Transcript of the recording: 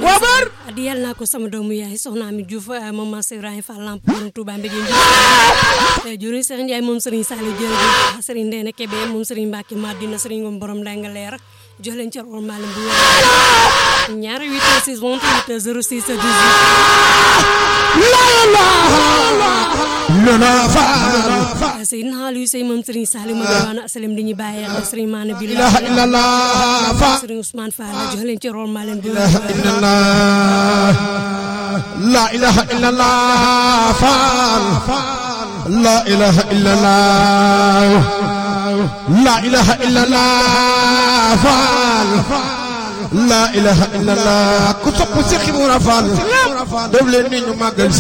wabar di yàlla naa ko sama doomu yaay soxna Ami Diouf moom Mass Ibrahima Fall Lamp borom Touba Mbéjéen jëriñ Serigne Ndiaye moom Serigne Saliou jërëjëf Serigne Ndéné Kébé moom Serigne Mbacke Madina Serigne Ngom borom Ndanga leer jox leen ci rôle malam bu wér ñaari 8 6 28 06 18 la ilaha illallah faal Seydina Aliou Sey moom Serigne Saliou mu diwaanu asalim di ñu bàyyee ak Serigne Mané bi ilaha illallah faal Serigne Ousmane Fall jox leen ci rôle malam bu ilaha illallah la ilaha illallah faal la ilaha illallah la ilaha illallah faal la ilaha illallah ku sopp Seex Ibra Faal def leen ni ñu màggal